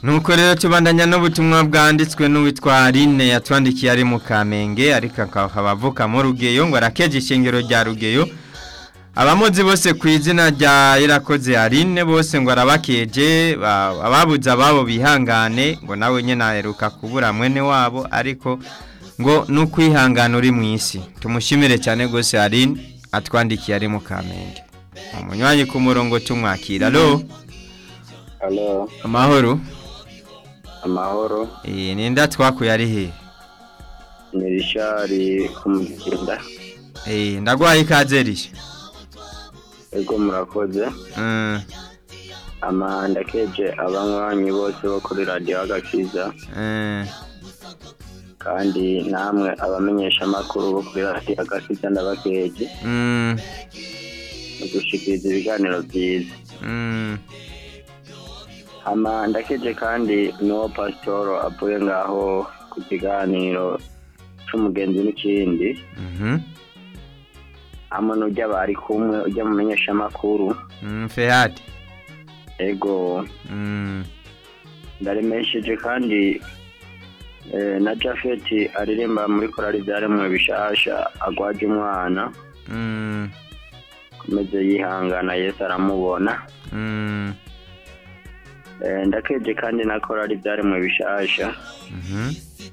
nuko rero tubandanya n'ubutumwa bwanditswe n'uwitwa Aline yatwandikiye ari mu Kamenge ariko akaba avuka mu Rugeyo ngo arakeje ishengero rya Rugeyo abamuzi bose ku izina rya Irakoze Aline bose ngo arabakeje ba- ababuze ababo bihangane ngo nawe nyene aheruka kubura mwene wabo ariko ngo nukwihangana uri mu isi tumushimire cyane gose Aline atwandikiye ari mu Kamenge umunywanyi ku murongo tumwakira alo Halo, amahoro amahoro. Eh, ninda twakuye ari he? Ni Rishari kumugenda. Eh, ndagwaye ikaze risha. Ego murakoze. Mm, Ama ndakeje abanywanyi bose bo kuri radio agakiza eh, kandi namwe abamenyesha makuru bo kuri radio agakiza ndabakeje mm, mu gushikiriza ibiganiro byiza. mm, Ama ndakeje kandi n'uwo pasitoro avuye ngaho ku kiganiro c'umugenzi n'ikindi mhm, hamwe n'ujya bari kumwe ujya mu menyeshamakuru mm, Fehad. ego Mm, ndaremesheje kandi eh, na Jafet aririmba muri korali byaremwe bishasha agwaje umwana mm, komeze yihangana Yesu aramubona mm, eh, ndakeje kandi na korali byaremwe bishasha mhm,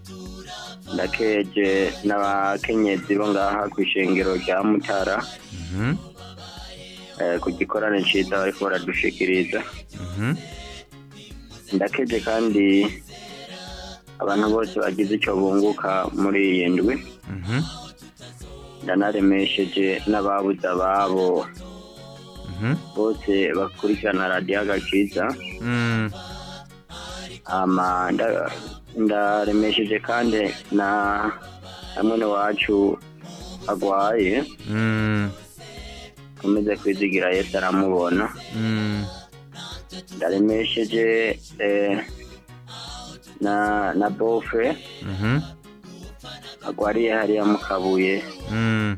ndakeje n'abakenyezi bo ngaha ku ishengero rya Mutara mhm, eh, ku gikorane ciza bariko baradushikiriza mhm, ndakeje kandi abantu bose bagize icyo bunguka muri iyi ndwi mhm, ndanaremesheje n'ababuze ababo mhm, bose bakurikirana radiyo agakiza mm, ama nda- ndaremesheje kandi na na mwene wacu agwaye mm, komeze kwizigira yesu aramubona mm, ndaremesheje eh, na na bofe mhm, agwariye hariya mu kabuye mm,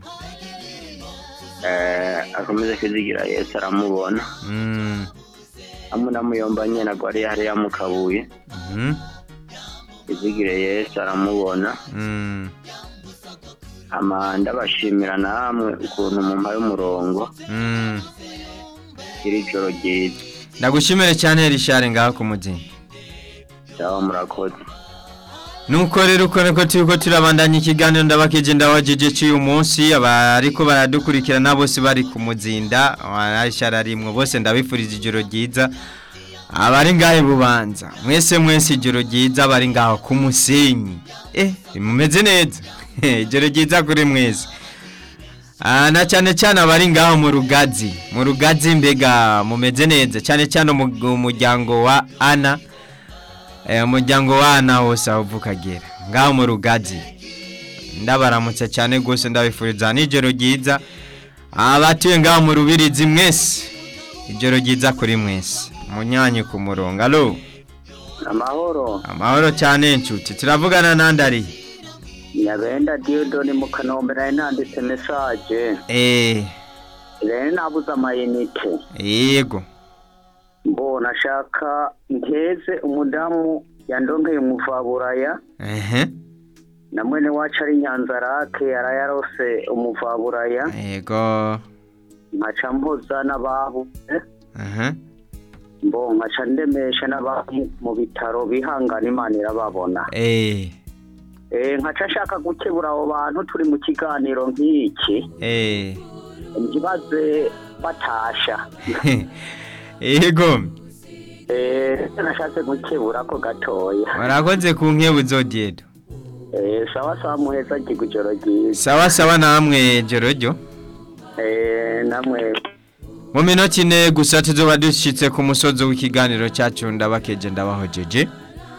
eh, akomeze kwizigira yesu aramubona mm, hamwe na muyomba nyene agwariye hariya mu kabuye mhm, kwizigire yesu aramubona mm, ama ndabashimira namwe ukuntu mumpaye umurongo mm. iri joro ryiza Ndagushimire cyane Richard ngaho ku muzinga. sawa murakoze Nuko rero uko niko turiko turabandanya ikiganiro ndabakeje ndabajije cy'uyu munsi abariko baradukurikirana bose bari ku muzinda arasharimwe bose ndabifurije ijoro ryiza abari ngahe bubanza mwese mwese ijoro ryiza bari ngaho ku musenyi eh mumeze neza ijoro ryiza kuri mwese Ah, na cyane cyane abari ngaho mu rugazi mu rugazi mbega mumeze neza cyane cyane umu- umuryango wa Ana Eh, umuryango wana wose aho uvuka agera ngaho mu rugazi ndabaramutse cyane rwose ndabifuriza n'ijoro ryiza abatuye ngaho mu rubirizi mwese ijoro ryiza kuri mwese munyanyi ku murongo alo amahoro amahoro cyane inshuti turavugana nandi ari nyabenda diodoni mu kanombe nari nanditse mesaje eh rero nabuze amayinite yego mbona ashaka nteze umudamu yandongeye umuvaburaya ehe na mwene wacu ari nyanzarake arayarose umuvaburaya yego nkaca mpoza n'ababuze ehe mbo nkaca ndemesha n'abari mu bitaro bihangana imana irababona eh Eh, nkaca ashaka gukebura abo bantu turi mu kiganiro nk'iki eh ntibaze batasha yego Eh, nashatse gukebura ko gatoya warakoze ku nkebu zodiedo Eh, sawa sawa muheza giga ijoro ryiza sawa sawa namwe jorojyo Eh, namwe mu minota ine gusa tuzoba dushyitse ku musozi w'ikiganiro cyacu ndabakeje ndabahojeje